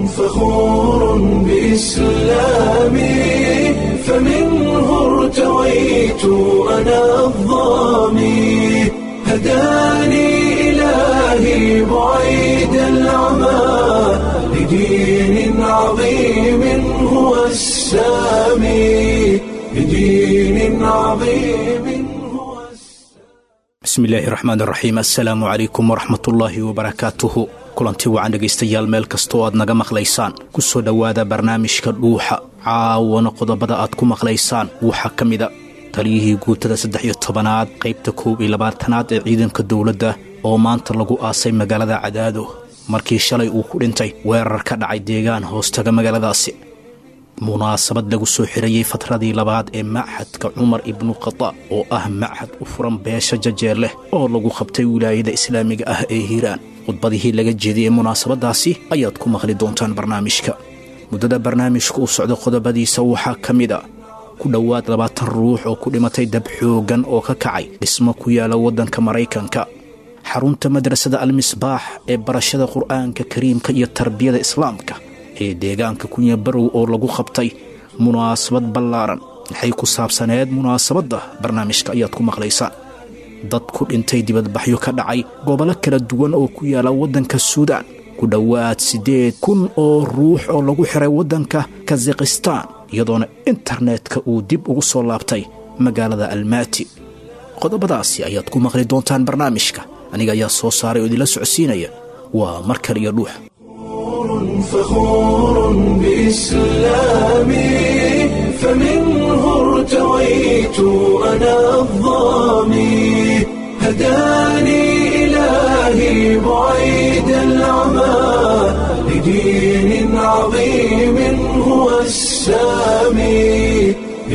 فخور بإسلامي فمنه ارتويت أنا الظامي هداني إلهي بعيد العمى لدين عظيم هو السامي لدين عظيم هو bismi illaahi raxmaan raxiim assalaamu calaykum waraxmatullaahi wabarakaatuhu kulanti wacan dhegaystayaal meel kastoo aad naga maqlaysaan ku soo dhowaada barnaamijka dhuuxa caawana qodobada aad ku maqlaysaan waxaa ka mida taliyihii guutada saddex iyo tobanaad qaybta koob iyo labaatanaad ee ciidanka dowladda oo maanta lagu aasay magaalada cadaado markii shalay uu ku dhintay weerar ka dhacay deegaan hoostaga magaaladaasi munaasabad lagu soo xirayey fatradii labaad ee machadka cumar ibnu khadaab oo ah machad u furan beesha jajeer leh oo lagu qabtay wilaayada islaamiga ah ee hiiraan khudbadihii laga jeediyey munaasabadaasi ayaad ku maqli doontaan barnaamijka muddada barnaamijka u socda qodobadiisa waxaa ka mid a ku dhowaad labaatan ruux oo ku dhimatay dab xooggan oo ka kacay dhismo ku yaala waddanka maraykanka xarunta madrasada almisbaax ee barashada qur'aanka kariimka iyo tarbiyada islaamka ee deegaanka kunya barow oo lagu qabtay munaasabad ballaaran maxay ku saabsaneed munaasabadda barnaamijka ayaad ku maqlaysaan dad ku dhintay dibadbaxyo ka dhacay gobollo kala duwan oo ku yaala waddanka suudaan ku dhowaad siddeed kun oo ruux oo lagu xiray waddanka kazakhistaan iyadoona internetka uu dib ugu soo laabtay magaalada almaati qodobadaasi ayaad ku maqli doontaan barnaamijka aniga ayaa soo saaray oo idinla socodsiinaya waa mar kale iyo dhuux فخور بإسلامي فمنه ارتويت أنا الظامي هداني إلهي بعيد العمى لدين عظيم هو السامي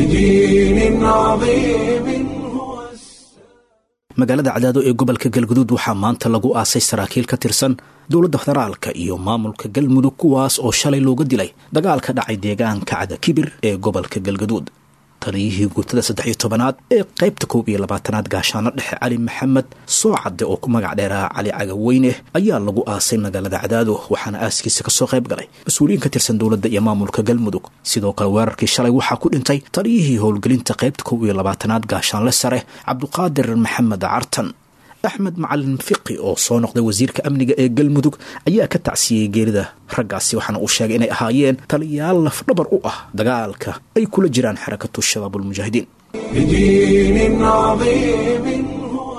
لدين عظيم هو magaalada cadaado ee gobolka galguduud waxaa maanta lagu aasay saraakiil ka tirsan dowladda federaalka iyo maamulka galmudug kuwaas oo shalay looga dilay dagaal ka dhacay deegaanka cadakibir ee gobolka galguduud taliyihii guutada saddex iyo tobanaad ee qaybta koob iyo labaatanaad gaashaano dhexe cali maxamed soocadde oo ku magac dheeraha cali cagaweyne ayaa lagu aasay magaalada cadaado waxaana aaskiisa kasoo qayb galay mas-uuliyiin ka tirsan dowladda iyo maamulka galmudug sidoo kale weerarkii shalay waxaa ku dhintay taliyihii howlgelinta qaybta koob iyo labaatanaad gaashaanle sare cabduqaadir maxamed cartan axmed macalin fiqi oo soo noqday wasiirka amniga ee galmudug ayaa ka tacsiyey geerida raggaasi waxaana uu sheegay inay ahaayeen taliyayaal lafdhabar u ah dagaalka ay kula jiraan xarakatu shabaabulmujaahidiin لدين عظيم هو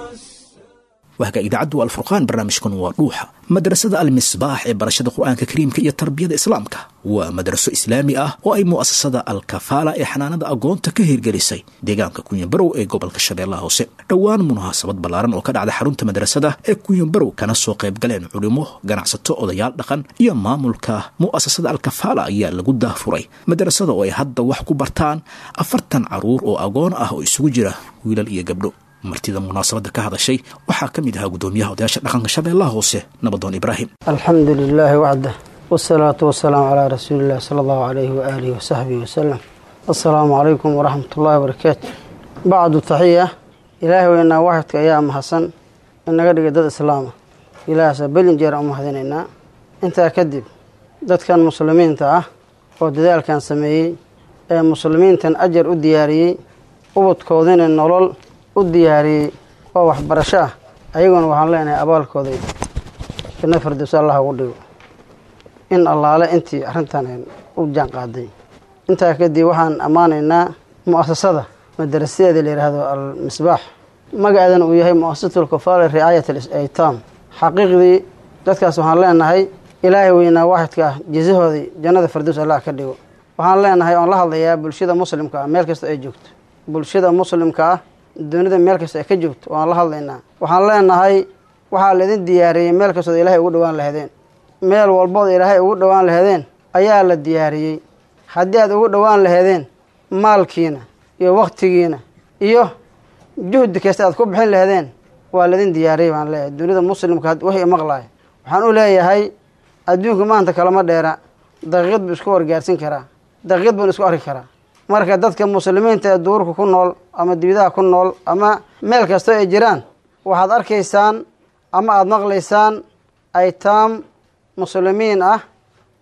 waaga idaacaddu alfurqaan barnaamijkan waa dhuuxa madrasada almisbaax ee barashada qur-aanka kariimka iyo tarbiyada islaamka waa madraso islaami ah oo ay mu'asasada alkafaala ee xanaanada agoonta ka hirgelisay deegaanka kunyabarow ee gobolka shabeellaha hoose dhowaan munaasabad ballaaran oo ka dhacda xarunta madrasada ee kunyabarow kana soo qayb galeen culimo ganacsato odayaal dhaqan iyo maamulka mu'asasada alkafaala ayaa lagu daafuray madrasada oo ay hadda wax ku bartaan afartan caruur oo agoon ah oo isugu jira wiilal iyo gabdho martida munaasabadda ka hadashay waxaa ka mid ahaa guddoomiyaha odayaasha dhaqanka shabeellaha hoose nabadoon ibraahim alxamdu lilaahi waxdah wsalaatu wasalaamu calaa rasuulillahi sala allahu calayhi waaalihi wasaxbihi wasalam assalaamu calaykum waraxmat ullahi wabarakaatu bacdu taxiya ilaahay weynaa waxidka ayaa mahadsan inaga dhigay dad islaama ilaahasa belin jeer aan mahadinaynaa intaa kadib dadkan muslimiinta ah oo dadaalkan sameeyey ee muslimiintan ajar u diyaariyey ubadkoodina nolol u diyaariyey oo waxbarasho ah ayaguna waxaan leenahay abaalkooda janno fardows allah ugu dhigo in allaale intii arrintan u jaan qaaday intaa kadib waxaan ammaanaynaa mu'asasada madarasadeeda la yidhaahdo al-misbaax magaceedana uu yahay mu'asasatul kafaala ricaayat al-aytaam xaqiiqdii dadkaas waxaan leenahay ilaahay weynaa waaxidka ah jisahoodii jannada fardows allah ka dhigo waxaan leenahay oon la hadlayaa bulshada muslimka ah meel kasta ay joogto bulshada muslimka ah dunida meel kasta ay ka joogto waan la hadlaynaa waxaan leenahay waxaa laidin diyaariyey meel kastood ilaahay ugu dhowaan laheedeen meel walbood ilaahay ugu dhowaan laheedeen ayaa la diyaariyey haddii aad ugu dhowaan laheedeen maalkiina iyo wakhtigiina iyo juhdi kasta aad ku bixin laheedeen waa laidin diyaariyey baan leeyahay dunida muslimka wixii maqlaaya waxaan u leeyahay adduunka maanta kalama dheera daqiiqad buu isku wargaarsin karaa daqiiqad buun isku arki karaa marka dadka muslimiinta ee duurka ku nool ama dibadaha ku nool ama meel kastoo ay jiraan waxaad arkaysaan ama aada maqlaysaan aytaam muslimiin ah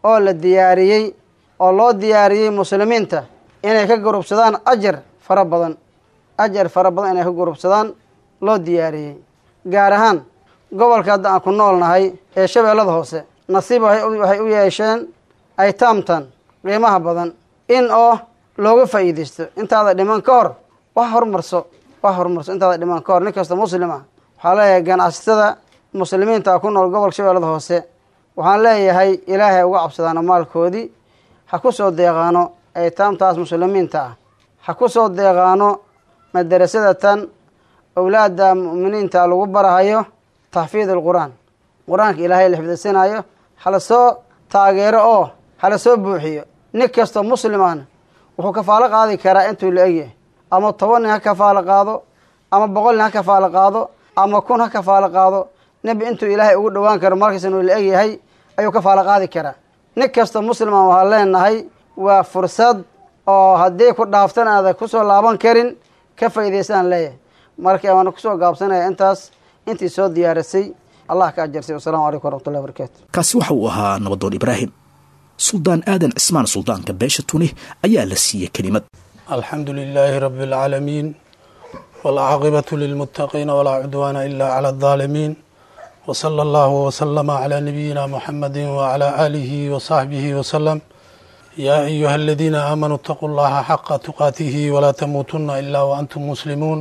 oo la diyaariyey oo loo diyaariyey muslimiinta inay ka gurubsadaan ajar fara badan ajar fara badan inay ka gurubsadaan loo diyaariyey gaar ahaan gobolka hadda aan ku nool nahay ee shabeellada hoose nasiib waxay u yeesheen aytaamtan qiimaha badan in oo looga faa'iidaysto intaada dhiman ka hor wax horumarso wax horumarso intaada dhiman ka hor nin kasta muslim ah waxaa leeyahay ganacsatada muslimiinta ku nool gobolka shabeellada hoose waxaan leeyahay ilaahay uga cabsadaano maalkoodii ha ku soo deeqaano aytaamtaas muslimiinta ah ha ku soo deeqaano madarasadatan owlaada mu'miniinta lagu barahayo taxfiid alqur-aan qur-aanka ilaahay la xifdisanayo hala soo taageero oo hala soo buuxiyo nin kastoo muslimaana wuxuu kafaalo qaadi karaa intuu la egyahay ama toban nin ha kafaalo qaado ama boqol nin ha kafaalo qaado ama kun ha kafaalo qaado nebi intuu ilaahay ugu dhowaan karo markaysan uu la egyahay ayuu kafaalo qaadi karaa nin kastoo musliman waxaan leenahay waa fursad oo haddii ku dhaaftan aada kusoo laaban karin ka faa'idaystaan leeyahay marka waana kusoo gaabsanaya intaas intii soo diyaarisay allah ka ajarsay wasalaamu calaykum waraxmatullahi barakaatu kaasi waxa uu ahaa nabadoon ibraahim suldaan aadan cismaan suldaanka beesha tuni ayaa la siiyey kelimad alxamdu lilaahi rabi اlcaalamiin wاlcaaqibatu lilmuttaqiina walaa cudwaana ila clى اlظaalimiin wslى allahu wslama clى nabiyina muxamadi wclى aalihi wصaxbihi wslm yaa ayuha aladiina aamanuu اtaquu llaha xaqa tuqaatihi walaa tamuutuna ila waantum muslimuun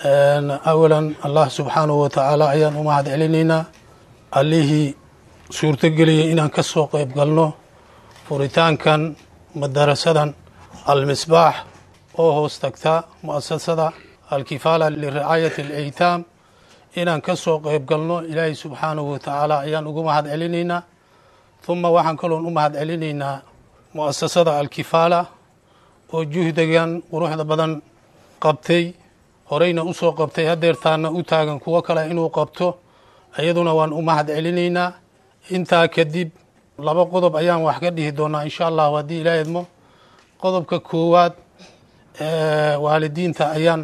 awalan allah subxaanahu watacaala ayaan u mahad celinaynaa allihii suurtogeliyay inaan ka soo qeyb galno furitaankan madarasadan almisbaax oo hoos tagta mu'asasada alkifaala liricaayati alaytaam inaan ka soo qeyb galno ilaahay subxaanahu watacaala ayaan ugu mahad celinaynaa huma waxaan kaloon u mahad celinaynaa mu'asasada alkifaala oo juhdigan quruxda badan qabtay horeyna usoo qabtay hadeertaana u taagan kuwo kale inuu qabto iyaduna waan u mahad celinaynaa intaa kadib laba qodob ayaan wax ka dhihi doonaa insha allahu haddii ilaa idmo qodobka koowaad waalidiinta ayaan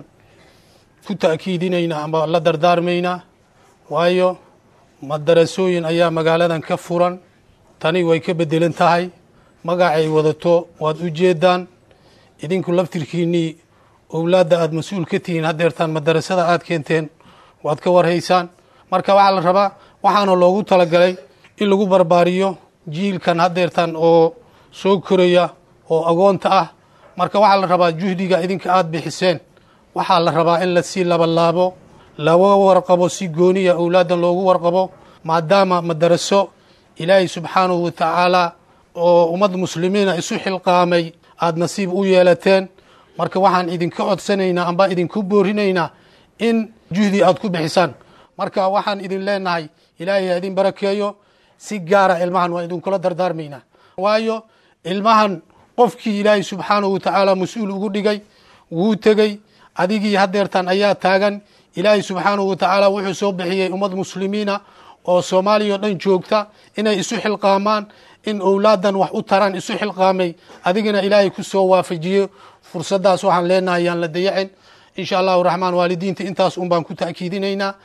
ku ta'kiidinaynaa ama la dardaarmaynaa waayo madarasooyin ayaa magaaladan ka furan tani way ka bedelan tahay magacay wadato waad u jeedaan idinku laftirkiinnii owlaadda aada mas-uul ka tihiin hadeertaan madarasada aada keenteen waad ka warhaysaan marka waxaa la rabaa waxaana loogu talagalay in lagu barbaariyo jiilkan hadeertaan oo soo koraya oo agoonta ah marka waxaa la rabaa juhdiga idinka aada bixiseen waxaa la rabaa in lasii labalaabo laga warqabo si gooniya owlaaddan loogu warqabo maadaama madaraso ilaahay subxaanahu watacaala oo ummad muslimiina isu xilqaamay aada nasiib u yeelateen marka waxaan idinka codsanaynaa amba idinku boorinaynaa in juhdi aada ku bixisaan marka waxaan idin leenahay ilaahay ha idin barakeeyo si gaara ilmahan waa idinkula dardaarmaynaa waayo ilmahan qofkii ilaahay subxaanahu watacaala mas-uul ugu dhigay wuu tegey adigii hadeertan ayaa taagan ilaahay subxaanahu watacaala wuxuu soo bixiyey ummad muslimiina oo soomaaliya o dhan joogta inay isu xilqaamaan in owlaadan wax u taraan isu xilqaamay adigana ilaahay ku soo waafajiyo fursaddaas waxaan leenahay yaan la dayacin insha allahu raxmaan waalidiinta intaas un baan ku ta'kiidinaynaa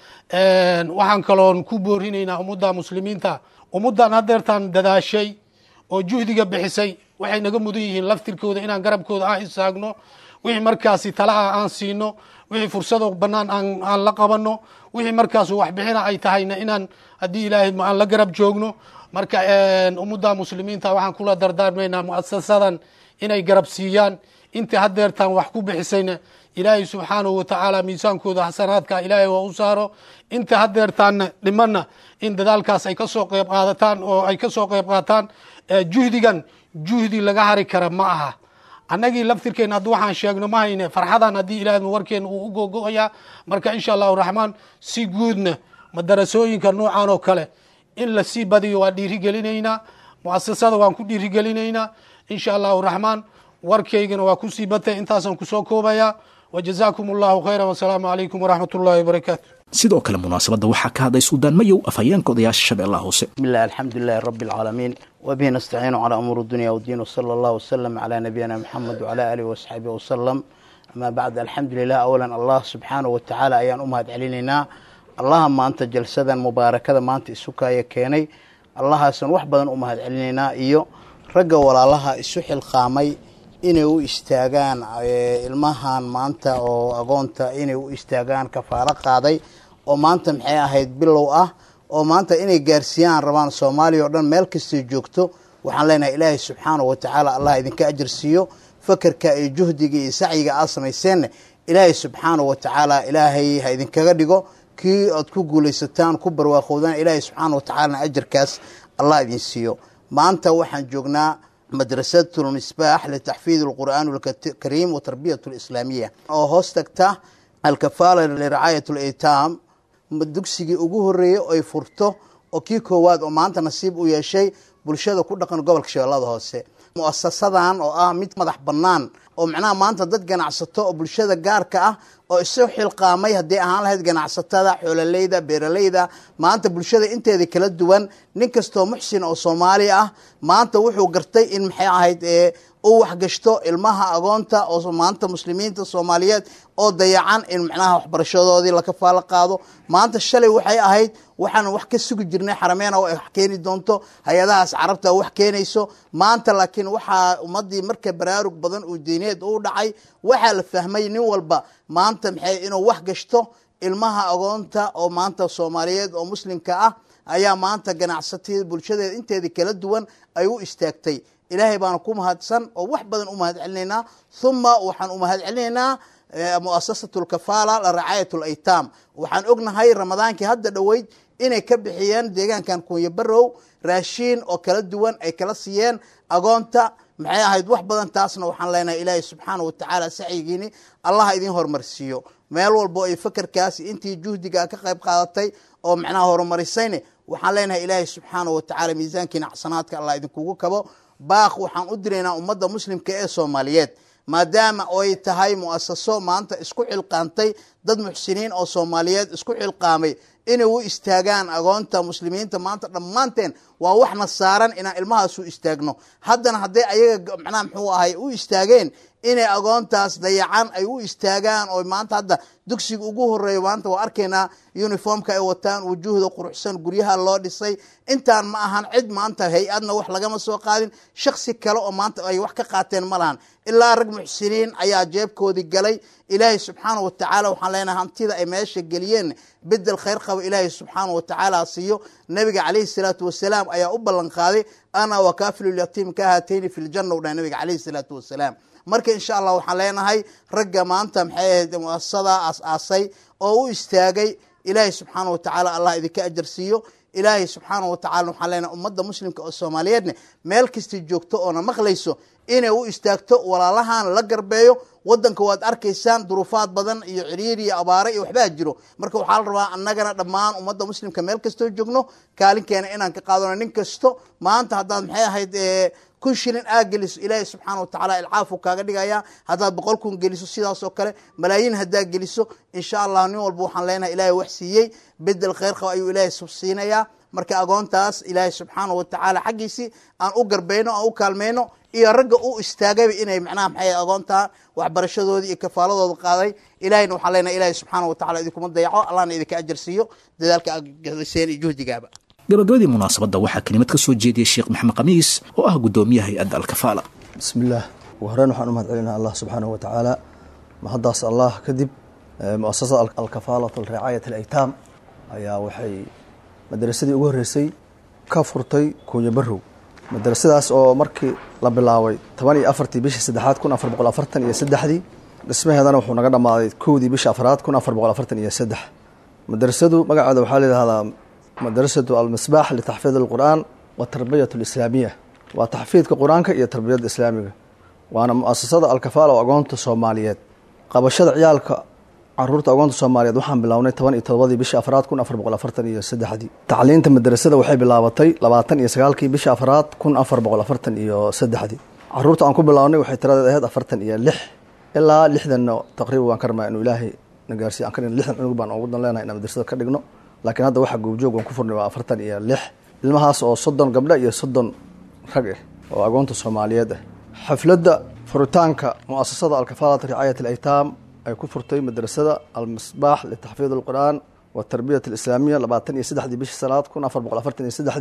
waxaan kaloon ku boorinaynaa ummadda muslimiinta ummaddan hadeertaan dadaashay oo juhdiga bixisay waxay naga mudan yihiin laftirkooda inaan garabkooda aan istaagno wixii markaasi talaha aan siino wixii fursado bannaan aan la qabanno wixii markaas waxbixina ay tahayna inaan haddii ilaahay aan la garab joogno marka ummadda muslimiinta waxaan kula dardaarmaynaa muasasadan inay garab siiyaan inta hadeertaan wax ku bixisayna ilaahay subxaanahu watacaala miisaankooda xasanaadka ilaahay waa u saaro inta hadeertaanna dhimanna in dadaalkaas ay kasoo qeyb qaadataan oo ay kasoo qeyb qaataan juhdigan juhdi laga hari kara ma aha annagii laftirkeena haddii waxaan sheegno ma hayne farxadan haddii ilaah warkeena uu u gogo-ayaa marka insha allahu raxmaan si guudna madarasooyinka noocan oo kale in lasii badiyo waa dhiirigelinaynaa muasasada waan ku dhiirigelinaynaa insha allahu raxmaan warkaygana waa kusii batay intaasaan kusoo koobayaa wajazaakum allahu khayra wasalaamu calaykum waraxmat ullahi wabarakaatu sidoo kale munaasabadda waxaa ka hadlay suldaan mayow afhayeenka odayaasha shabeellaha hoose بسم الله الحمد لله رب العالمين وبه نستعين على أمور الدنيا والدين وصلى الله وسلم على نبينا محمد وعلى آله وصحبه وسلم أما بعد الحمد لله أولا الله سبحانه وتعالى أيان أمهد علينا اللهم أنت جلسدا مباركة ما أنت إسكايا كيني allahaasaan wax badan u mahad celinaynaa iyo ragga walaalaha isu xilqaamay inay u istaagaan ilmahan maanta oo agoonta inay u istaagaan kafaalo qaaday oo maanta maxay ahayd bilow ah oo maanta inay gaarsiiyaan rabaan soomaaliya oo dhan meel kastay joogto waxaan leenahay ilaahay subxaana wa tacaala allah idinka ajar siiyo fakerka iyo juhdiga iyo sacyiga aad samayseenna ilaahay subxaana wa tacaala ilaahay ha idinkaga dhigo kii aad ku guulaysataan ku barwaaqowdaan ilaahay subxaana wa tacaalana ajarkaas allah idin siiyo maanta waxaan joognaa madrasatu lmisbaax litaxfiid alqur'aan alkariim wa tarbiyat alislaamiya oo hoos tagta alkafaala liracaayat alaytaam dugsigii ugu horeeyey oy furto oo kii koowaad oo maanta nasiib u yeeshay bulshada ku dhaqan gobolka shabeellada hoose muasasadan oo ah mid madax bannaan oo macnaha maanta dad ganacsato oo bulshada gaarka ah oo isu xilqaamay haddii ahaan lahayd ganacsatada xoololeyda beeraleyda maanta bulshada inteeda kala duwan nin kastoo muxsin oo soomaali ah maanta wuxuu gartay in maxay ahayd u waxgashto ilmaha agoonta oo maanta muslimiinta soomaaliyeed oo dayacan in macnaha waxbarashadoodii la kafaalo qaado maanta shalay waxay ahayd waxaan wax ka sugi jirnay xarameena oo ay wax keeni doonto hay-adahaas carabta wax keenayso maanta laakiin waxaa ummadii marka baraarug badan uu diineed u dhacay waxaa la fahmay nin walba maanta maxay inuu wax gashto ilmaha agoonta oo maanta soomaaliyeed oo muslimka ah ayaa maanta ganacsatada bulshadeeda inteeda kala duwan ay u istaagtay ilaahay baana ku mahadsan oo wax badan u mahad celinaynaa huma waxaan u mahad celinaynaa muasasatu lkafaala liracaayat laytaam waxaan ognahay ramadaankii hadda dhoweyd inay ka bixiyeen deegaankan kunya barow raashiin oo kala duwan ay kala siiyeen agoonta maxay ahayd wax badan taasna waxaan leenahay ilaahay subxaana wa tacaala sacyigiini allaha idiin horumarsiiyo meel walbo ay fakerkaasi intii juhdiga ka qayb qaadatay oo macnaha horumarisayne waxaan leenahay ilaahay subxaana wa tacala miisaankiina xasanaadka allah idinkugu kabo baaq waxaan u diraynaa ummadda muslimka ee soomaaliyeed maadaama ay tahay muasaso maanta isku xilqaantay dad muxsiniin oo soomaaliyeed isku xilqaamay inay u istaagaan agoonta muslimiinta maanta dhammaanteen waa waxna saaran inaan ilmahaasu istaagno haddana hadday ayaga macnaha muxuu ahay u istaageen inay agoontaas dayacan ay u istaagaan oo maanta hadda dugsiga ugu horeeya maanta waa arkaynaa uniformka ay wataan wujuuhda quruxsan guryaha loo dhisay intaan ma ahan cid maanta hay-adna wax lagama soo qaadin shaksi kale oo maanta ay wax ka qaateen ma lahan ilaa rag muxsiniin ayaa jeebkoodii galay ilaahay subxaana wa tacaala waxaan leenahay hantida ay meesha geliyeen bedel khayr qaba ilaahay subxaana wa tacaala siiyo nabiga calayhi salaatu wasalaam ayaa u ballan qaaday ana wakaafilulyatiim ka haatayni fi ljanna u dhahay nabiga calayhi salaatu wasalaam marka insha allah waxaan leenahay ragga maanta maxay ahayd muasasada aas-aasay oo u istaagay ilaahay subxaana wa tacaala allah idinka ajar siiyo ilaahay subxaana wa tacala waxaan leenahay ummadda muslimka oo soomaaliyeedne meel kastay joogto oona maqlayso inay u istaagto walaalahan la garbeeyo wadanka waad arkaysaan duruufaad badan iyo ciriir iyo abaare iyo waxbaa jiro marka waxaa la rabaa annagana dhammaan ummadda muslimka meel kastoo joogno kaalinkeena inaan ka qaadano nin kasto maanta haddaad maxay ahayd kun shilin aa geliso ilaahay subxaana wa tacaala ilcaafu kaaga dhigaya haddaad boqol kun geliso sidaas oo kale malaayiin haddaa geliso insha allah nin walba waxaan leenahay ilaahay wax siiyey bedel kheyr qaba ayuu ilaahay subsiinayaa marka agoontaas ilaahay subxaana wa tacaala xaggiisii aan u garbayno aan u kaalmayno iyo ragga u istaagayba inay macnaha maxay agoontaa waxbarashadoodii iyo kafaaladooda qaaday ilahayna waxaan leenahay ilaahay subxaana wa tacala idinkuma dayaco allahna idinka ajar siiyo dadaalka aad gaseen iyo juhdigaaba gabagabadii munaasabadda waxaa kelimad ka soo jeediyey sheekh maxamed khamiis oo ah guddoomiyaha hay-adda alkafaala bismi illaah ugu horeyn waxaan u mahad celinaa allah subxaanahu wa tacaala mahaddaas allah kadib muasasada alkafaalatu liracaayat alaytaam ayaa waxay madrasadii ugu horreysay ka furtay kuunya barow madrasadaas oo markii la bilaabay toban iyo afartii bishii saddexaad kun afar boqol afartan iyo saddexdii dhismaheedana wuxuu naga dhammaaday kowdii bishii afraad kun afar boqol afartan iyo saddex madrasadu magaceeda waxaa layidhahdaa madrasatu almisbaax litaxfiid alqur'aan watarbiyat alislaamiya waa taxfiidka qur-aanka iyo tarbiyadda islaamiga waana muasasada alkafaala oo agoonta soomaaliyeed qabashada ciyaalka caruurta agoonta soomaaliyeed waxaan bilownay toban iyo todobadii bishii afraad kun afar boqol afartan iyo saddexdii tacliinta madrasada waxay bilaabatay labaatan iyo sagaalkii bishii afraad kun afar boqol afartan iyo saddexdii caruurta aan ku bilownay waxay tiradeed ahayd afartan iyo lix ilaa lixdanna taqriiban waan ka rabnaa inuu ilaahay na gaarsiiy aan ka dhigno lixdan cunug baan ugu dan leenahay inaan madrasada ka dhigno laakiin hadda waxaa goobjoog aan ku furnay waa afartan iyo lix ilmahaas oo soddon gabdha iyo soddon rag ah oo agoonta soomaaliyeed ah xafladda furitaanka muasasada alkafaalat ricaayat alaytaam ay ku furtay madrasada almisbaax litaxfiid alqur'aan watarbiyat alislaamiya labaatan iyo saddexdii bishii sanaad kun afar boqol afartan iyo saddexdii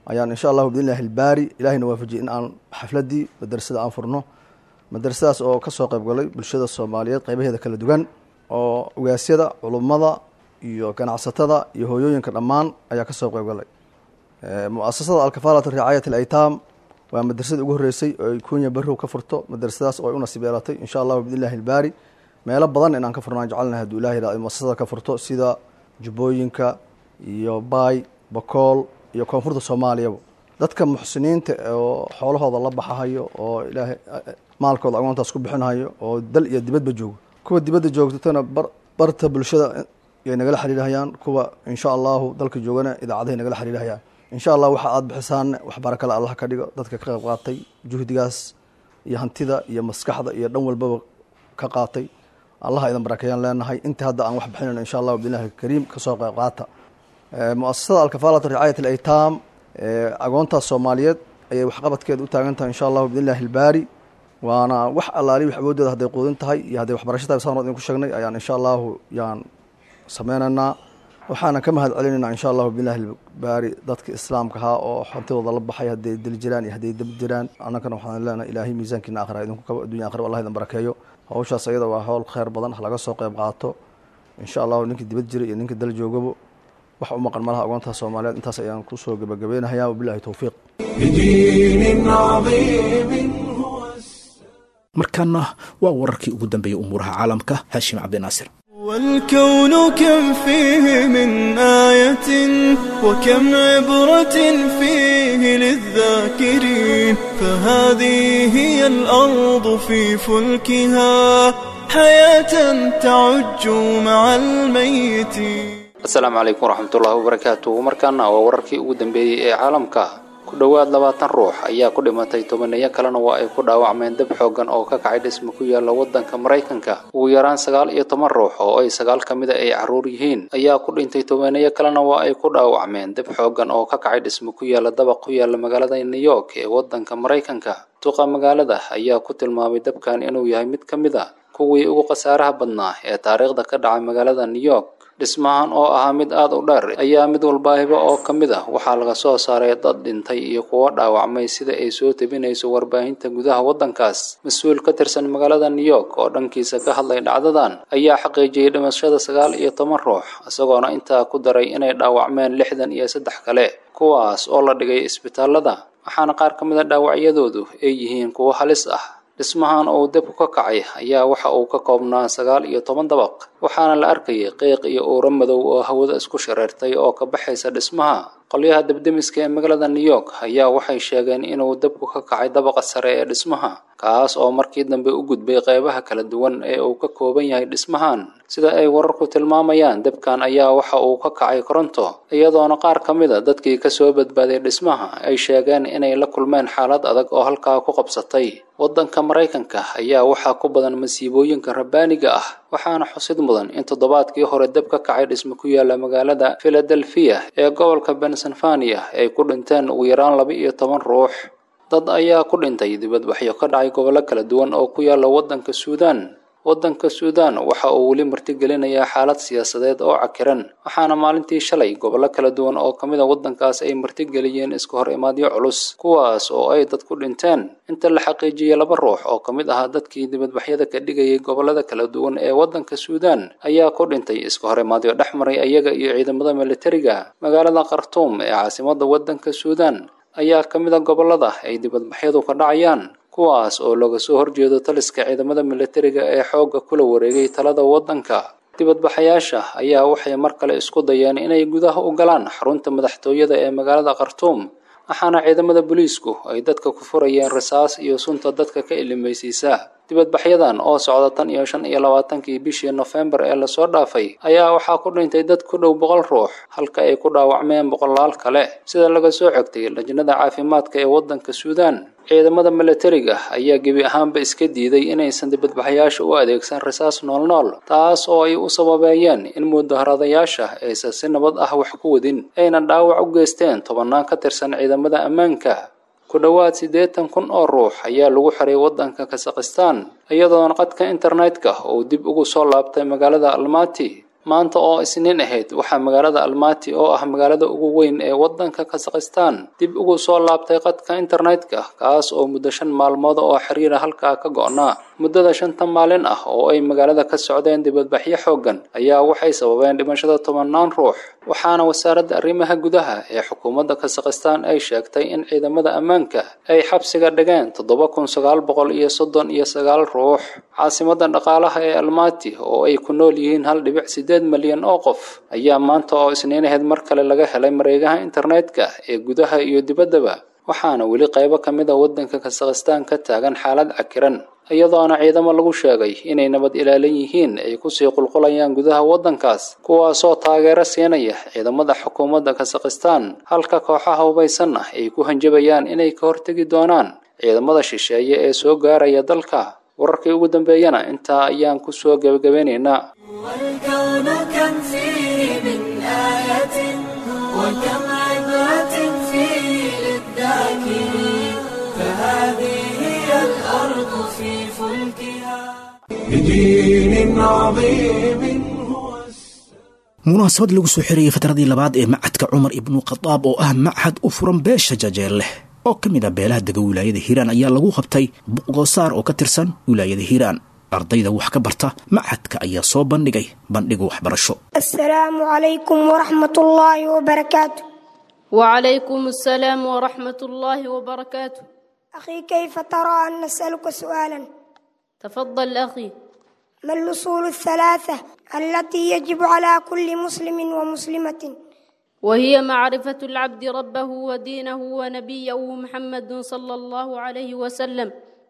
ayaan insha allahu biidnillahi ilbaari ilahayna waafajiyey in aan xafladdii madrasada aan furno madrasadaas oo ka soo qayb galay bulshada soomaaliyeed qaybaheeda kala duwan oo ogaasyada culummada iyo ganacsatada iyo hooyooyinka dhammaan ayaa ka soo qayb galay mu-asasada alkafaalata ricaayat alaytaam waa madrasadii ugu horreysay oo ay kunya barrow ka furto madrasadaas oo ay u nasiib yeelatay insha allahu biidnillahi ilbaari meelo badan inaan ka furnaan jecelnahay hadduu ilahi yihahdo muasasada ka furto sida jubbooyinka iyo baay bakool iyo koonfurta soomaaliyaba dadka muxsiniinta oo xoolahooda la baxahayo oo ilaahay maalkooda agoontaas ku bixinhayo oo dal iyo dibadba joogo kuwa dibadda joogtatana bar barta bulshada yay nagala xiriirhayaan kuwa insha allahu dalka joogana idaacadahay nagala xiriirhayaan insha allah waxa aada bixisaanne wax barakale allah ka dhigo dadka ka qayb qaatay juhdigaas iyo hantida iyo maskaxda iyo dhan walbaba ka qaatay allah idan barakeeyaan leenahay inta hadda aan wax bixinayn insha allahu billahi kariim kasoo qayb qaata mu-asasada alkafaalata ricaayat alaytaam agoontaas soomaaliyeed ayay waxqabadkeeda u taagan tahay insha allahu biidnillahi ilbaari waana wax allaali wax awoodooda hadday quudin tahay iyo hadday waxbarasho tahay saan idinku sheegnay ayaan insha allahu yaan sameynaynaa waxaana ka mahad celinaynaa insha allahu biidnillahi ilbaari dadka islaamka ahaa oo hantidooda la baxay hadday dili jiraan iyo hadday dab jiraan annagana waxaan leenahay ilaahay miisaankiina akhira idinku kaba addunya akhira allah idan barakeeyo hawshaas ayada waa howl kheyr badan ha laga soo qayb qaato insha allahu ninkii dibad jira iyo ninka dal joogabo wax u maqan malaha agoontaas soomaaliyeed intaas ayaan kusoo gebagabeynahayaa wabillahi towfiiq بدين عظيم هو markaana waa wararkii ugu dambeeyey umuuraha caalamka haashim cabdinaasir والكون كم فيه من آية وكم عبرة فيه للذاكرين فهذه هي الأرض في فلكها حياة تعج مع الميتين asalaamu calaykum waraxmatullaahi wabarakaatu markaana waa wararkii ugu dambeeyey ee caalamka ku dhowaad labaatan ruux ayaa ku dhimatay tobaneeyo kalena waa ay ku dhaawacmeen dab xoogan oo ka kacay dhismo ku yaala wadanka maraykanka ugu yaraan sagaal iyo toban ruux oo ay sagaal ka mida ay caruur yihiin ayaa ku dhintay tobaneeyo kalena waa ay ku dhaawacmeen dab xoogan oo ka kacay dhismo ku yaala dabaq ku yaala magaalada new york ee wadanka maraykanka duqa magaalada ayaa ku tilmaamay dabkan inuu yahay mid ka mid a kuwii ugu khasaaraha badnaa ee taariikhda ka dhacay magaalada new york dhismahan oo ahaa mid aada u dheer ayaa mid walbaahiba oo ka mid ah waxaa laga soo saaray dad dhintay iyo kuwo dhaawacmay sida ay soo tebinayso warbaahinta gudaha waddankaas mas-uul ka tirsan magaalada new york oo dhankiisa ka hadlay dhacdadan ayaa xaqiijiyey dhimashada sagaal iyo toban ruux isagoona intaa ku daray inay dhaawacmeen lixdan iyo saddex kale kuwaas oo la dhigay isbitaalada waxaana qaar ka mid a dhaawacyadoodu ay yihiin kuwo halis ah dhismahan uu dabku ka kacay ayaa waxa uu ka koobnaa sagaal iyo toban dabaq waxaana la arkayay qiiq iyo uuro madow oo hawada isku shareertay oo ka baxaysa dhismaha qolyaha debdemiska ee magaalada new york ayaa waxay sheegeen inuu dabku ka kacay dabaqa sare ee dhismaha kaas oo markii dambe u gudbay qeybaha kala duwan ee uu ka kooban yahay dhismahan sida ay wararku tilmaamayaan dabkan ayaa waxa uu ka kacay koronto iyadoona qaar ka mid a dadkii kasoo badbaaday dhismaha ay sheegeen inay la kulmeen xaalad adag oo halkaa ku qabsatay waddanka maraykanka ayaa waxaa ku badan masiibooyinka rabbaaniga ah waxaana xusid mudan in toddobaadkii hore dab ka kacay dhismo ku yaala magaalada philadelphia ee gobolka pennsylvania ay ku dhinteen ugu yaraan laba iyo toban ruux dad ayaa ku dhintay dibadbaxyo ka dhacay gobollo kala duwan oo ku yaala waddanka suudaan waddanka suudaan waxa uu weli martigelinayaa xaalad siyaasadeed oo cakiran waxaana maalintii shalay gobollo kala duwan oo ka mid a waddankaas ay martigeliyeen iska hor imaadyo culus kuwaas oo ay dad ku dhinteen inta la xaqiijiyey laba ruux oo ka mid ahaa dadkii dibadbaxyada ka dhigayay gobollada kala duwan ee waddanka suudaan ayaa ku dhintay iska hor imaadyo dhex maray ayaga iyo ciidamada militariga magaalada khartuum ee caasimadda waddanka suudaan ayaa ka mid a gobollada ay dibadbaxyadu ka dhacayaan kuwaas oo looga soo horjeedo taliska ciidamada militariga ee xoogga kula wareegay talada waddanka dibadbaxayaasha ayaa waxay mar kale isku dayeen inay gudaha u galaan xarunta madaxtooyada ee magaalada khartuum waxaana ciidamada booliisku ay dadka ku furayeen rasaas iyo sunta dadka ka ilimaysiisa dibadbaxyadan oo socda tan iyo shan iyo labaatankii bishii nofembar ee lasoo dhaafay ayaa waxaa ku dhintay dad ku dhow boqol ruux halka ay ku dhaawacmeen boqolaal kale sida laga soo xogtay lajnada caafimaadka ee waddanka suudaan ciidamada militariga ayaa gebi ahaanba iska diiday inaysan dibadbaxayaasha u adeegsan rasaas noolnool taas oo ay u sababeeyeen in mudaharadayaasha aysan si nabad ah wax ku wadin ayna dhaawac u geysteen tobannaan ka tirsan ciidamada ammaanka ku dhowaad siddeetan kun oo ruux ayaa lagu xiray waddanka kasakhistaan iyadoona qadka internetka uu dib ugu soo laabtay magaalada almati maanta oo isniin ahayd waxaa magaalada almaati oo ah magaalada ugu weyn ee waddanka kasakhistaan dib ugu soo laabtay qadka internetka kaas oo muddo shan maalmood oo xiriira halkaa ka go'naa muddada shanta maalin ah oo ay magaalada ka socdeen dibadbaxyo xooggan ayaa waxay sababeen dhimashada tobannaan ruux waxaana wasaaradda arrimaha gudaha ee xukuumadda kasakhistaan ay sheegtay in ciidamada ammaanka ay xabsiga dhigeen toddoba kun sagaal boqol iyo soddon iyo sagaal ruux caasimadda dhaqaalaha ee almaati oo ay ku nool yihiin hal dhibic sideed malyan oo qof ayaa maanta oo isniinaheed mar kale laga helay mareegaha internetka ee gudaha iyo dibaddaba waxaana weli qaybo ka mid a waddanka kasakhistaan ka taagan xaalad cakiran iyadoona ciidamo lagu sheegay inay nabad ilaalin yihiin ay kusii qulqulayaan gudaha waddankaas kuwaasoo taageero siinaya ciidamada xukuumadda kasakhistaan halka kooxaha hubaysanna ay ku hanjabayaan inay ka hortegi doonaan ciidamada shisheeye ee soo gaaraya dalka wararkii ugu dambeeyana intaa ayaan ku soo gebagabeynaynaa والكون كم فيه من آية وكم عبرة فيه للذاكرين فهذه هي الأرض في فلكها بدين عظيم هو munaasabad lagu soo xirayay fatradii labaad ee macadka cumar ibnu khadaab oo ah machad u furan beesha jajeel leh oo ka mid a beelaha dega wilaayada hiiraan ayaa lagu qabtay buqdoosaar oo ka tirsan wilaayada hiiraan ardayda wax ka barta machadka ayaa soo bandhigay bandhiga waxbarasho السلام عليكم ورحمة الله وبركاته وعليكم السلام ورحمة الله وبركاته أخي كيف ترى أن نسألك سؤالا تفضل أخي ما الأصول الثلاثة التي يجب على كل مسلم ومسلمة وهي معرفة العبد ربه ودينه ونبيه محمد صلى الله عليه وسلم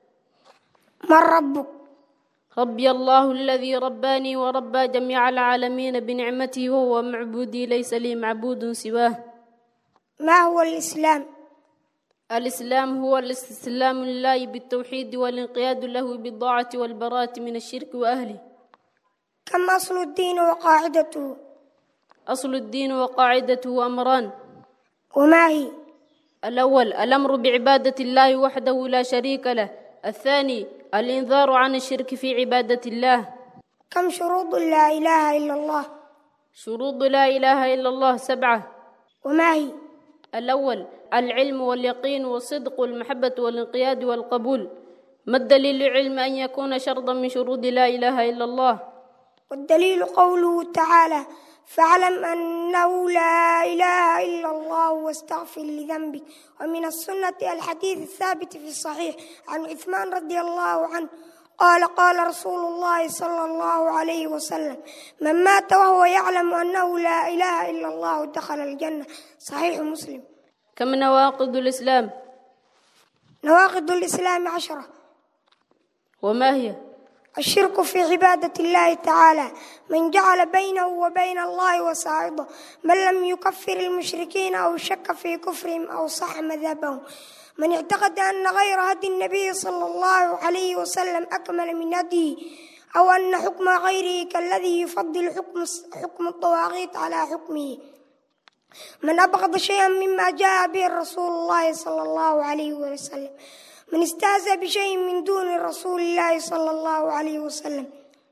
من ربك ربي الله الذي رباني وربى جميع العالمين بنعمته وهو معبودي ليس لي معبود سواه ما هو الإسلام الإسلام هو الاستسلام لله بالتوحيد والانقياد له بالطاعة والبراءة من الشرك وأهله كم أصل الدين وقاعدته أصل الدين وقاعدته أمران وما هي الأول الأمر بعبادة الله وحده لا شريك له الثاني الإنذار عن الشرك في عبادة الله كم شروط لا إله إلا الله شروط لا إله إلا الله سبعة وما هي الأول العلم واليقين والصدق والمحبة والانقياد والقبول ما الدليل العلم أن يكون شرطا من شروط لا إله إلا الله والدليل قوله تعالى فاعلم أنه لا إله إلا الله واستغفر لذنبك ومن السنة الحديث الثابت في الصحيح عن عثمان رضي الله عنه قال قال رسول الله صلى الله عليه وسلم من مات وهو يعلم أنه لا إله إلا الله دخل الجنة صحيح مسلم كم نواقض الإسلام نواقض الإسلام عشرة وما هي الشرك في عبادة الله تعالى من جعل بينه وبين الله وسائطا من لم يكفر المشركين أو شك في كفرهم أو صح مذهبهم من اعتقد أن غير هدي النبي صلى الله عليه وسلم أكمل من هديه أو أن حكم غيره كالذي يفضل حكم حكم الطواغيت على حكمه من أبغض شيئا مما جاء به رسول الله صلى الله عليه وسلم من استهزأ بشيء من دون رسول الله صلى الله عليه وسلم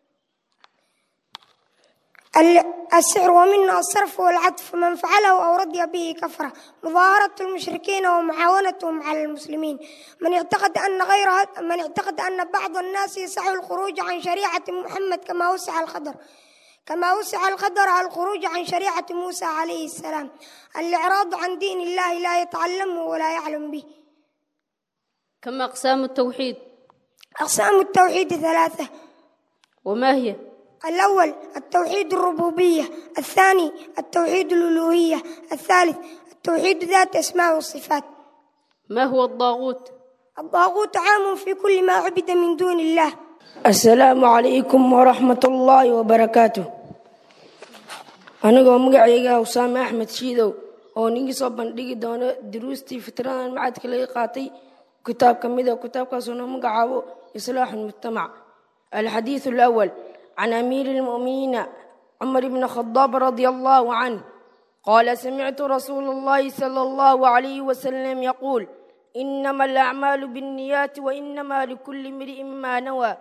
السحر ومنه الصرف والعطف من فعله أو رضي به كفرة مظاهرة المشركين ومعاونتهم على المسلمين من اعتقد أن غير من اعتقد أن بعض الناس يسعى الخروج عن شريعة محمد كما وسع الخضر كما وسع القدر على الخروج عن شريعة موسى عليه السلام الإعراض عن دين الله لا يتعلمه ولا يعلم به كم أقسام التوحيد أقسام التوحيد ثلاثة وما هي الأول التوحيد الربوبية الثاني التوحيد الألوهية الثالث التوحيد ذات أسماء والصفات ما هو الطاغوت الطاغوت عام في كل ما عبد من دون الله asalaamu calaykum waraxmat ullaahi wabarakaatu anigoo magacayga usaame axmed shiidow oo ninkii soo bandhigi doono duruustii fitradan macadka laga qaatay kitaab ka mida kitaabkaasoo noo magacaabo islaaxu lmujtamac alxadiidu alawal can amiiri lmu'miniina cumar bni khadaab radia allahu canh qaala samictu rasuula allahi sala allahu calayhi wasalam yaquul inama alacmaalu biاnniyaati wainama likulli imri'in ma nawaa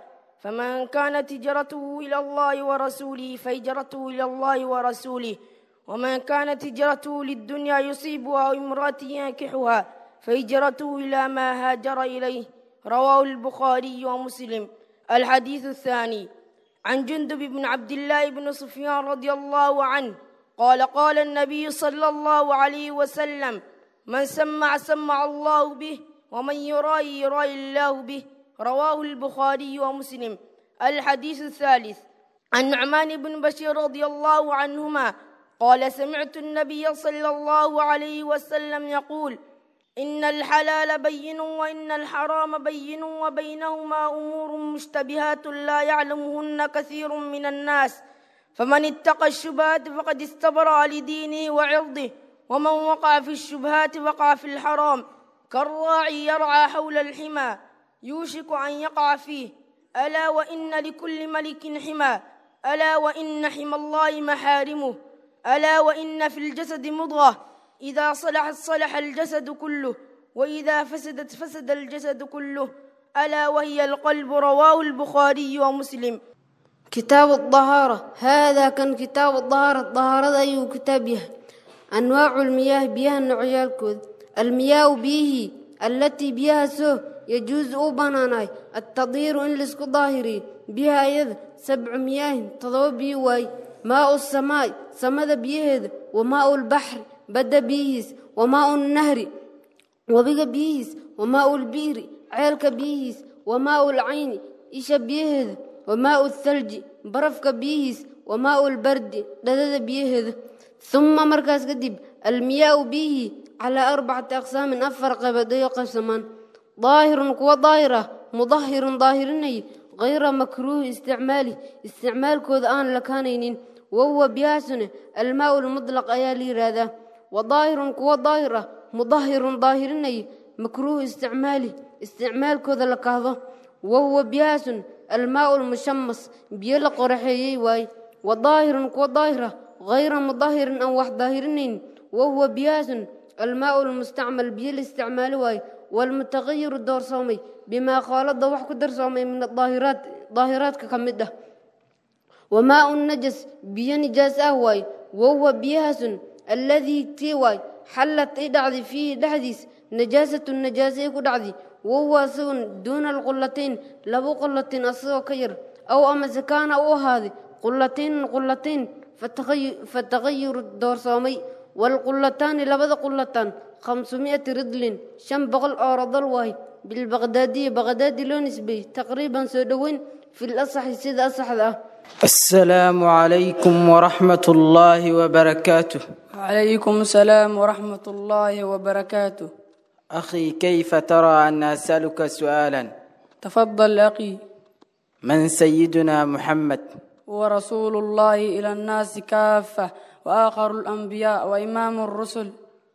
فمن كانت هجرته إلى الله ورسوله فهجرته إلى الله ورسوله ومن كانت هجرته للدنيا يصيبها أو امرأة ينكحها فهجرته إلى ما هاجر إليه رواه البخاري ومسلم الحديث الثاني عن جندب بن عبد الله بن سفيان رضي الله عنه قال قال النبي صلى الله عليه وسلم من سمع سمع الله به ومن يرائي يرائي الله به رواه البخاري ومسلم الحديث الثالث عن نعمان بن بشير رضي الله عنهما قال سمعت النبي صلى الله عليه وسلم يقول إن الحلال بين وإن الحرام بين وبينهما أمور مشتبهات لا يعلمهن كثير من الناس فمن اتقى الشبهات فقد استبرأ لدينه وعرضه ومن وقع في الشبهات وقع في الحرام كالراعي يرعى حول الحمى يوشك أن يقع فيه ألا وإن لكل ملك حمى ألا وإن حمى الله محارمه ألا وإن في الجسد مضغة إذا صلحت صلح الجسد كله وإذا فسدت فسد الجسد كله ألا وهي القلب رواه البخاري ومسلم كتاب الطهارة هذا كان كتاب الطهارة الطهارة أي كتاب يه أنواع المياه بيها نوعيالكود المياه به التي بها سو يجوز أوباناناي التطهير إن لسكو ظاهري بها يد سبع مياه تضوى بي واي ماء السماء سمد بيهد وماء البحر بدا بيهس وماء النهر وبقى بيهس وماء البير عيلك بيهس وماء العين إيش بيهد وماء الثلج برفك بيهس وماء البرد ددد بيهد ثم مركز قدب المياه به على أربعة أقسام أفر قبضي قسمان ظاهر كو ظاهرة مظهر ظاهرني غير مكروه استعماله استعمال كود آن لكانين وهو بياسن الماء المطلق أيالي راذا وظاهر كو ظاهرة مظهر ظاهرني مكروه استعماله استعمال كود لكاظه وهو بياسن الماء المشمس بيلا قرحيي واي وظاهر كو ظاهرة غير مظهر أو واحد ظاهرنين وهو بياسن الماء المستعمل بيل استعمال واي والمتغير الدور صومي بما خالط وح كدر صومي من الظاهرات ظاهرات كمدة وماء النجس بي نجاس أهواي وهو بياس الذي تيواي حلت إدعذي فيه دحديس نجاسة النجاسة كدعذي وهو سون دون القلتين لبو قلتين أصيو كير أو أما زكان أو هذه قلتين قلتين فتغير, فتغير الدور صومي والقلتان لبدا قلتان خمسمائة ردل شن بغل أورض الواي بالبغدادية بغدادي لو نسبي تقريبا سودوين في الأصح سيد أصح ذا السلام عليكم ورحمة الله وبركاته وعليكم السلام ورحمة الله وبركاته أخي كيف ترى أن أسألك سؤالا تفضل أخي من سيدنا محمد ورسول الله إلى الناس كافة وآخر الأنبياء وإمام الرسل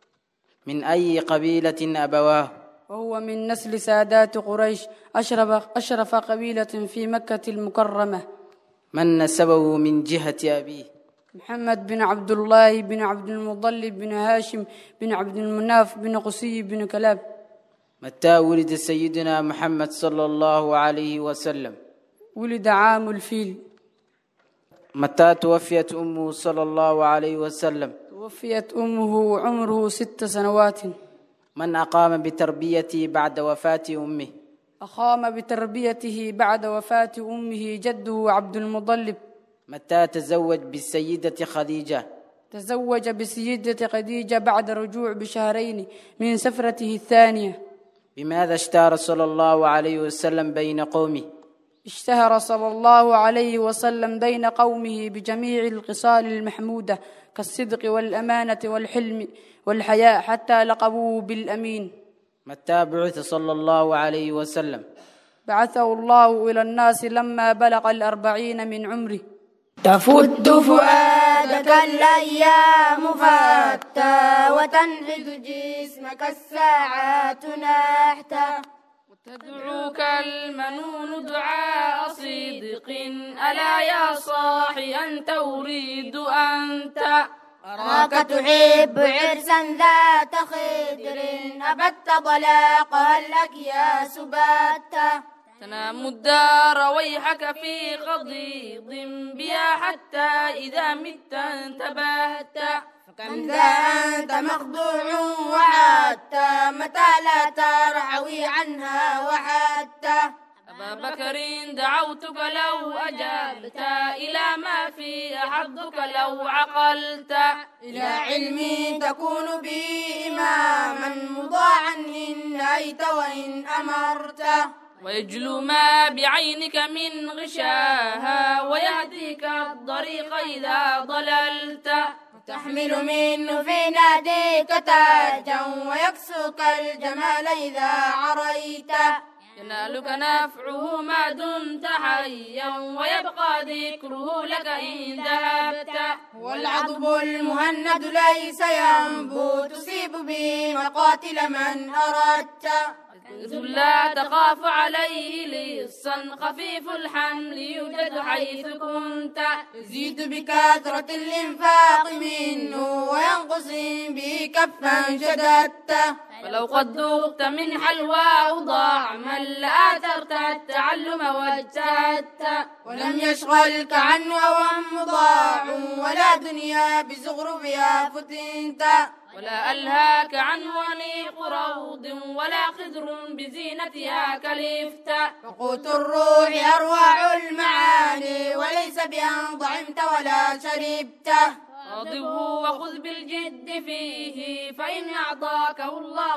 من أي قبيلة أبواه وهو من نسل سادات قريش أشرف, أشرف قبيلة في مكة المكرمة من نسبه من جهة أبيه محمد بن عبد الله بن عبد المطلب بن هاشم بن عبد المناف بن قصي بن كلاب متى ولد سيدنا محمد صلى الله عليه وسلم ولد عام الفيل متى توفيت أمه صلى الله عليه وسلم توفيت أمه وعمره ست سنوات من أقام بتربيته بعد وفاة أمه أقام بتربيته بعد وفاة أمه جده عبد المطلب متى تزوج بالسيدة خديجة تزوج بسيدة خديجة بعد رجوع بشهرين من سفرته الثانية بماذا اشتهر صلى الله عليه وسلم بين قومه اشتهر صلى الله عليه وسلم بين قومه بجميع الخصال المحمودة كالصدق والأمانة والحلم والحياء حتى لقبوه بالأمين متى بعث صلى الله عليه وسلم بعثه الله إلى الناس لما بلغ الأربعين من عمره تفت فؤادك الأيام فتى وتنهد جسمك الساعات نحتا تدعوك المنون دعاء صدق ألا يا صاحي أنت أريد أنت أراك تحب عرسا ذات خدر أبت طلاق هل لك يا سبات تنام الدار ويحك في قضيض بها حتى إذا مت انتبهت فكم ذا أنت مخدوع وحتى متى لا ترعوي عنها وحتى أبا بكر دعوتك لو أجبت إلى ما في حظك لو عقلت إلى علم تكون به إماما مضاعا إن نهيت وإن أمرت ويجلو ما بعينك من غشاها ويهديك الطريق إذا ضللت تحمل منه في ناديك تاجا ويكسوك الجمال إذا عريت ينالك نفعه ما دمت حيا ويبقى ذكره لك إن ذهبت والعضب المهند ليس ينبو تصيب به مقاتل من أردت لا تخاف عليه لصا خفيف الحمل يوجد حيث كنت يزيد بكثرة الإنفاق منه وينقص به كفا شددت فلو قد ذقت من حلواه ضعما لآثرت التعلم واجتهدت ولم يشغلك عنه هوى مضاع ولا دنيا بزغربها فتنت ولا ألهاك عنه أنيق روض ولا خضر بزينتها كلفت فقوت الروح أرواع المعاني وليس بأن ضعمت ولا شربت واضبه وخذ بالجد فيه فإن أعطاكه الله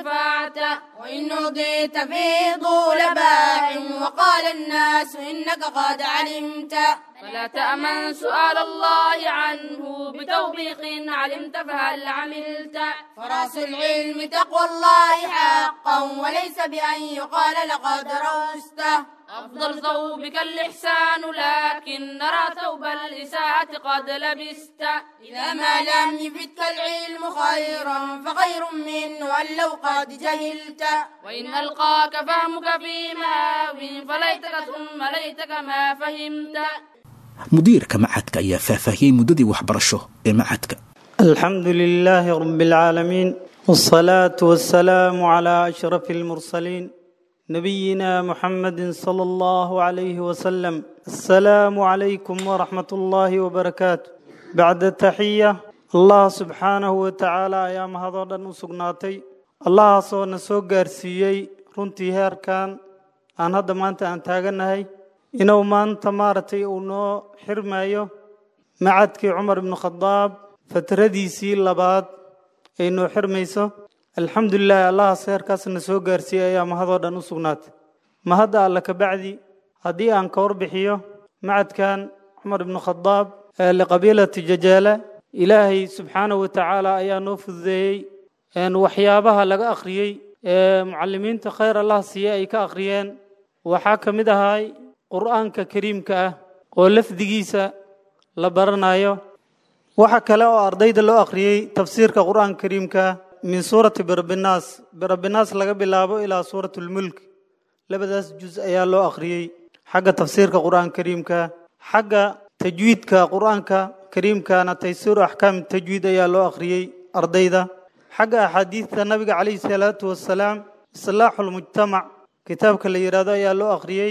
انتفعت وإن أعطيت فيه طول باع وقال الناس إنك قد علمت فلا تأمن سؤال الله عنه بتوبيخ علمت فهل عملت فراس العلم تقوى الله حقا وليس بأن يقال لقد روست أفضل ثوبك الإحسان لكن نرى ثوب الإساءة قد لبست إذا ما لم يفتك العلم خيرا فخير منه أن لو قد جهلت وإن ألقاك فهمك في مهاو فليتك ثم ليتك ما فهمت mudiirka macadka ayaa faahfaahiyey muddadii waxbarasho ee macadka الحمد لله رب العالمين والصلاة والسلام على أشرف المرسلين نبينا محمد صلى الله عليه وسلم السلام عليكم ورحمة الله وبركاته بعد التحية الله سبحانه وتعالى أيام هذا نسقناتي الله سو نسو قارسيي runtii heerkan aan hadda maanta aan taagannahay inuu maanta maaragtay uu noo xirmayo macadkii cumar ibnu khadaab fatradiisii labaad ay noo xirmayso alxamdulilahi allahaas heerkaasna soo gaarsiiyey ayaa mahadoo dhan u sugnaatay mahadda alla kabacdi haddii aan ka warbixiyo macadkan cumar ibnu khadaab ee liqabiilati jajaala ilaahay subxaanahu watacaala ayaa noo fududeeyey waxyaabaha laga akhriyey ee mucalimiinta khayr allah siiye ay ka akhriyeen waxaa ka mid ahay qur'aanka kariimka ah oo lafdigiisa la baranayo waxa kale oo ardayda loo akhriyey tafsiirka qur'aanka kariimka min suurati birabinaas birabinaas laga bilaabo ilaa suurat lmulk labadaas juz ayaa loo akhriyey xagga tafsiirka qur'aanka kariimka xagga tajwiidka qur'aanka kariimkana taysiiru axkaam tajwiid ayaa loo akhriyey ardayda xagga axaadiidta nabiga calayhi salaatu wasalaam islaaxu lmujtamac kitaabka la yidhaahdo ayaa loo akhriyey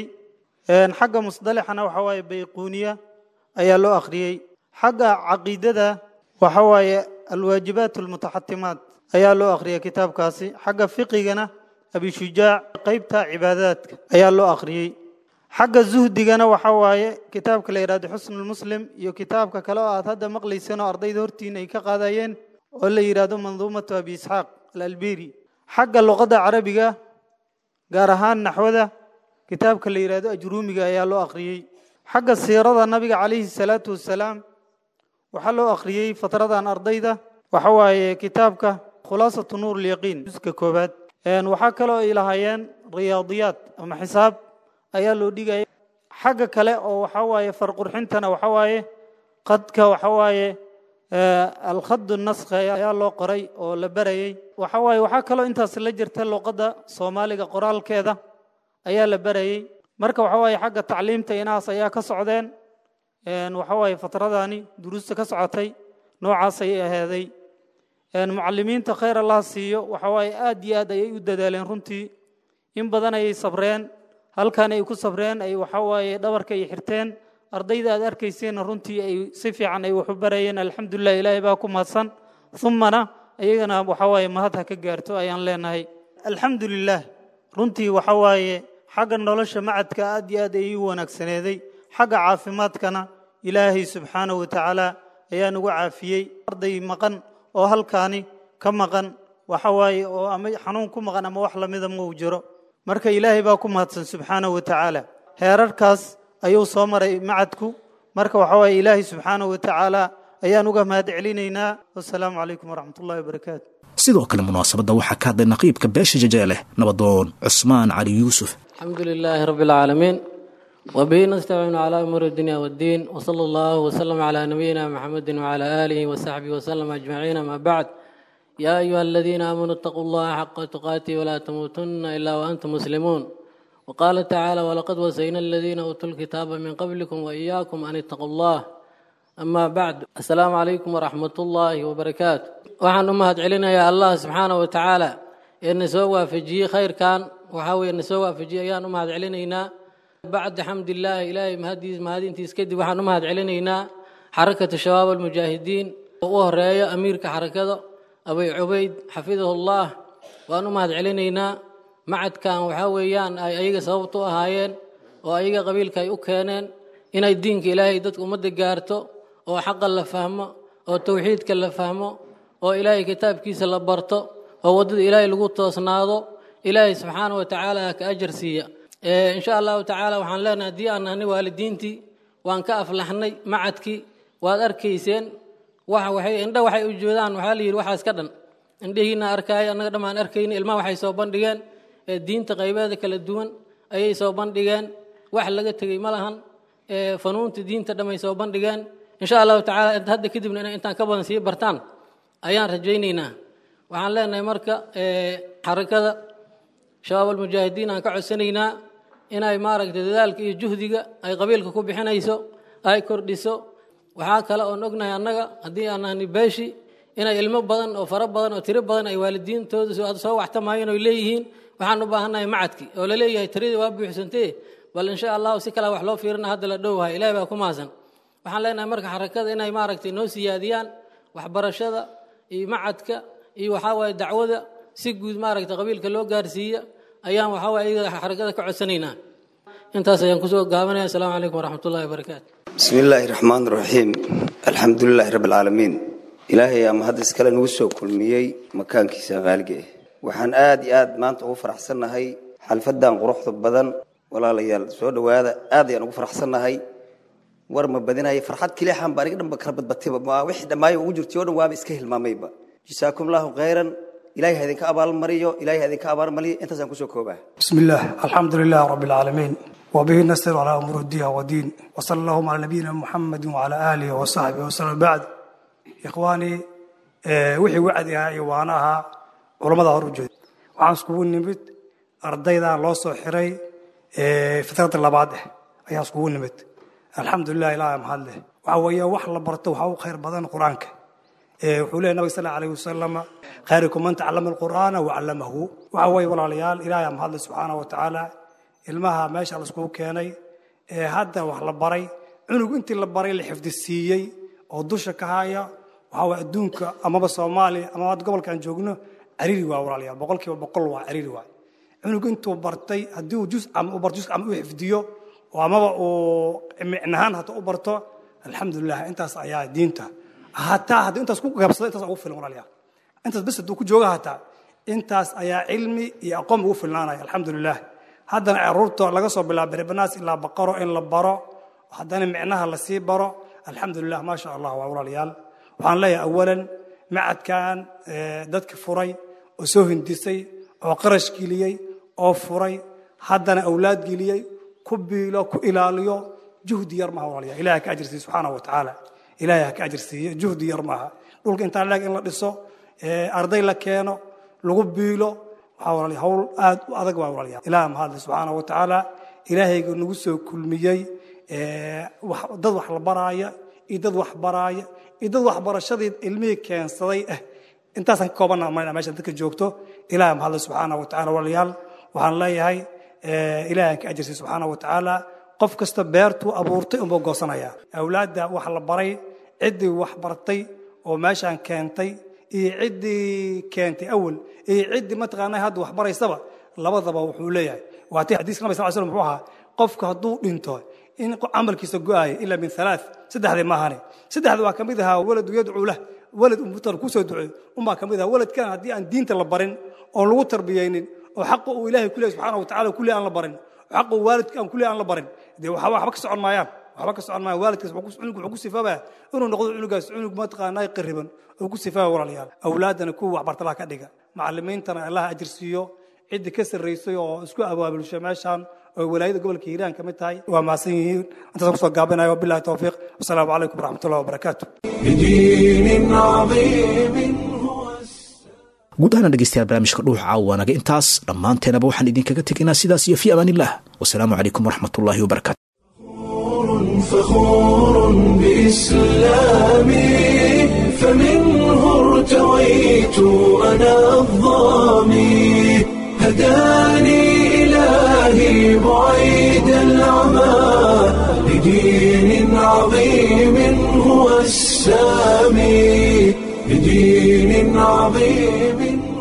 xagga musdalixana waxa waaye bayquuniya ayaa loo akhriyey xagga caqiidada waxa waaye alwaajibaat almutaxatimaat ayaa loo akhriyey kitaabkaasi xagga fiqigana abishujaac qeybta cibaadaadka ayaa loo akhriyey xagga zuhdigana waxa waaye kitaabka la yidhahdo xusnulmuslim iyo kitaabka kale oo aad hadda maqlayseen oo ardayda hortiina ay ka qaadayeen oo la yidhaahdo manduumatu abi isxaaq alalberi xagga luqadda carabiga gaar ahaan naxwada kitaabka la yidhahdo ajruumiga ayaa loo akhriyey xagga siirada nabiga calayhi salaatu wasalaam waxaa loo akhriyey fatradan ardayda waxa waaye kitaabka khulaasatu nuur lyaqiin juska koowaad waxaa kaloo ay lahaayeen riyaadiyaad ama xisaab ayaa loo dhigaya xagga kale oo waxa waaye farqurxintana waxa waaye qadka waxa waaye alkhad naskha ayaa loo qoray oo la barayey waxa waaye waxaa kaloo intaas la jirta luqadda soomaaliga qoraalkeeda ayaa la barayey marka waxa waaye xagga tacliimta inahaas ayaa ka socdeen waxa waaye fatradani duruusta ka socotay noocaas ayay aheeday mucalimiinta khayr allah siiyo waxa waaye aad iyo aad ayay u dadaaleen runtii in badan ayay sabreen halkan ay ku sabreen ay waxa waaye dhabarka ay xirteen ardayda aad arkayseenna runtii ay si fiican ay wax u barayeen alxamdulilah ilaahay baa ku mahadsan umana iyagana waxa waaye mahad ha ka gaarto ayaan leenahay alxamdulilah runtii waxa waaye xagga nolosha macadka aad iyo aad ay ii wanaagsaneeday xagga caafimaadkana ilaahay subxaanahu wa tacaala ayaa nagu caafiyey arday maqan oo halkaani ka maqan waxa waaye oo ama xanuun ku maqan ama wax lamida ma uu jiro marka ilaahay baa ku mahadsan subxaanahu wa tacaala heerarkaas ayuu soo maray macadku marka waxa waaye ilaahay subxaanahu wa tacaala ayaan uga mahad celinaynaa wasalaamu calaykum waraxmat ullahi wabarakaatu sidoo kale munaasabadda waxaa ka hadlay naqiibka beesha jajeeleh nabadoon cusmaan cali yuusuf الحمد لله رب العالمين وبه نستعين على أمور الدنيا والدين وصلى الله وسلم على نبينا محمد وعلى آله وصحبه وسلم أجمعين ما بعد يا أيها الذين آمنوا اتقوا الله حق تقاته ولا تموتن إلا وأنتم مسلمون وقال تعالى ولقد وصينا الذين أوتوا الكتاب من قبلكم وإياكم أن اتقوا الله أما بعد السلام عليكم ورحمة الله وبركاته وعن أمهات علينا يا الله سبحانه وتعالى إن سوى في جي خير كان وحاول إن سوى في جي أيان أمهات علينا بعد حمد الله إلهي مهدي مهدي انتي سكدي وحن أمهات علينا حركة الشباب المجاهدين وهرية أمير كحركة أبي عبيد حفظه الله وأن أمهات علينا معد كان وحاويان أي أيغا سببتو أهايين وأيغا قبيل كاي أكينين إن الدين إلهي دتك أمد قارتو oo xaqa la fahmo oo tawxiidka la fahmo oo ilaahay kitaabkiisa la barto oo waddada ilaahay lagu toosnaado ilaahay subxaana wa tacaala ka ajar siiya insha allahu tacaala waxaan leenahay haddii aan nahnay waalidiintii waan ka aflaxnay macadkii waad arkayseen waxa waxay indha waxay u joodaan waxaa la yidhi waxaas ka dhan indhihiina arkaaya annaga dhammaan arkayna ilmaha waxay soo bandhigeen diinta qaybeeda kala duwan ayay soo bandhigeen wax laga tegey ma lahan fanuunta diinta dhamay soo bandhigeen insha allahu tacaala hadda kadibna inay intaan ka badan sii bartaan ayaan rajaynaynaa waxaan leenahay marka xarakada shabaab almujaahidiin aan ka codsanaynaa inay maaragtay dadaalka iyo juhdiga ay qabiilka ku bixinayso ay kordhiso waxaa kale oon ognahay annaga haddii aan nahni beeshi inay ilmo badan oo fara badan oo tiro badan ay waalidiintooda soo waxtamayeen oy leeyihiin waxaan u baahannahay macadki oo la leeyahay tiradii waa buuxsantee bal insha allahu si kale wax loo fiirina hadda la dhowhay ilahi baa ku maasan waxaan leenahay marka xarakada inay maaragtay noo siyaadiyaan waxbarashada iyo macadka iyo waxaa waaye dacwada si guud maaragtay qabiilka loo gaarsiiya ayaan waxaa waaye iyada xarakada ka codsanaynaa intaas ayaan kusoo gaabanaya asalaamu calaykum waraxmat ullahi wabarakaatu bismi illaahi raxmaan raxiim alxamdu lilaahi rabbi alcaalamiin ilaahay ama hadda iskale nagu soo kulmiyey makaankiisa qaaliga ah waxaan aad iyo aad maanta ugu faraxsannahay xalfadan quruxda badan walaalayaal soo dhowaada aad ayaan ugu faraxsannahay war ma badinaya farxad kiliixan baa aniga dhanba kala badbatayba ma wixii dhammaayo ugu jirtay oo dhan waaba iska hilmaamayba jasaakum allahu khayran ilaahay ha idinka abaalmariyo ilaahay ha idinka abaalmariyo intaasaan kusoo koobaa بسم الله الحمد لله رب العالمين وبه نستر على أمور الدين والدين وصلى اللهم على نبينا محمد وعلى آله وصحبه وسلم بعد إخواني آه، وحي وعد يا وانها علماء هرجود وعن سكون نمت أرضيدا الله صحري فترة اللبعض أيها سكون نمت الحمد لله إله محله وعويا وحلا برتو وحاو خير بدن قرآنك wuxuu leeyahay nabiga sal alayhi wasalam khayrukum man tacallama alqur'aana wacallamahu waxa weeye walaalayaal ilaahay ama hadle subxaana wa tacaala ilmaha meesha laiskugu keenay ee hadda wax la baray cunug intii la baray la xifdisiiyey oo dusha ka haya waxa weye adduunka amaba soomaaliya amaba hadda gobolka aan joogno cariiri waa walaalayaal boqolkiiba boqol waa cariiri waay cunug intuu bartay haddii uu jus ama u barto jus ama u xifdiyo oo amaba uu micnahaan hata u barto alxamdulilah intaas ayaa diinta hataa haddii intaas ku gaabsado intaas ugu filan walaalayaal intaas bes hadduu ku jooga hataa intaas ayaa cilmi iyo aqoon ugu filnaanaya alxamdulilah haddana caruurta laga soo bilaabo berebanaas ilaa baqaro in la baro haddana micnaha lasii baro alxamdulilah maa sha allah waa walaalayaal waxaan leeyahay awalan macadkan dadka furay oo soo hindisay oo qarash geliyey oo furay haddana awlaad geliyey ku biilo ku ilaaliyo juhdi yar maha walaalayaal ilahay ka ajirsiiye subxaanahu wa tacaala ilaahay ha ka ajir siiye juhdi yar maaha dhulka intaa leeg in la dhiso arday la keeno lagu biilo waxaa walaalayaal hawl aad u adag waa walaalayaal ilaah mahadle subxaana wa tacaala ilaahayga nagu soo kulmiyey dad wax la baraaya iyo dad wax baraaya iyo dad waxbarashadii ilmihii keensaday ah intaasaan ka koobana mayna meesha dadka joogto ilaah mahadle subxaana wa tacaala walaalayaal waxaan leeyahay ilaahan ka ajirsiy subxaana wa tacaala qof kasta beertuu abuurtay unbuu goosanaya awlaadda wax la baray ciddii wax bartay oo meeshaan keentay iyo ciddii keentay awal iyo ciddii mataqaanaa hadda wax baraysaba labadaba wuxuu leeyahay waatii xadiiska nabi sal slam muxuu ahaa qofka hadduu dhinto in camalkiisa go-aaya ilaa min halaa saddexdii maahane saddexda waa ka mid ahaa waladu yadcuu lah walad umutan kusoo duceeyo unbaa ka mid ahaa waladkan haddii aan diinta la barin oon lagu tarbiyeynin oo xaqa uu ilaahay ku leeyahy subxaana wa tacala kulli aan la barin oo xaqa uu waalidka aan kulli aan la barin dee waxba waxba ka socon maayaan waxba ka socon maayaan waalidkaas cunug wuxuu ku sifaabaa inuu noqdo cunugaas cunug mataqaanaa qariban oo ku sifaaba walaalayaal awlaadana kuwa waxbartalaha ka dhiga macallimiintana allaha ajirsiiyo ciddii ka sarraysay oo isku abaabulshay meeshaan oo walaayada gobolka hiiraan ka mid tahay waa mahadsan yihiin intaas kusoo gaabinayo wabillahi towfiiq wasalaamu calaykum waraxmatullahi wabarakaatu بدين عظيم guud ahaan dhegeystayaal barnaamijka dhuuxa caawa naga intaas dhammaanteenaba waxaan idinkaga tegaynaa sidaas iyo fi amaan illah wasalaamu calaykum waraxmatullaahi wabarakaatu فخور بإسلامي فمنه ارتويت أنا الظامي هداني إلهي بعيد العمى لدين عظيم هو السامي لدين عظيم